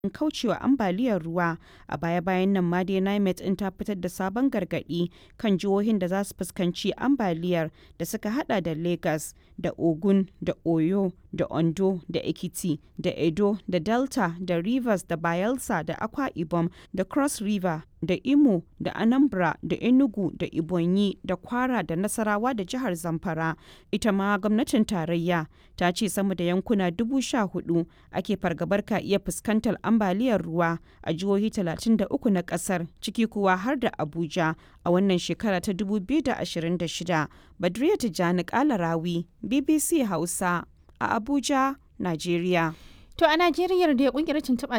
kaucewa ambaliyar ruwa a baya-bayan nan ma dai nimet in ta fitar da sabon gargadi kan jihohin da za su fuskanci ambaliyar da suka hada da lagos da ogun da oyo da ondo da ekiti da edo da delta da rivers da bayelsa da akwa ibom da cross river da imo da anambra da enugu da ibonyi da kwara da nasarawa da jihar zamfara ita ma gwamnatin tarayya ta ce sama da yankuna dubu sha hudu ake fargabar ka iya fuskantar ambaliyar ruwa a jihohi 33 na kasar ciki kuwa har da abuja a wannan shekara ta 2026 badriya tijjani kalarawi bbc hausa a abuja nigeria To a Najeriya da kungiyar tuntuɓa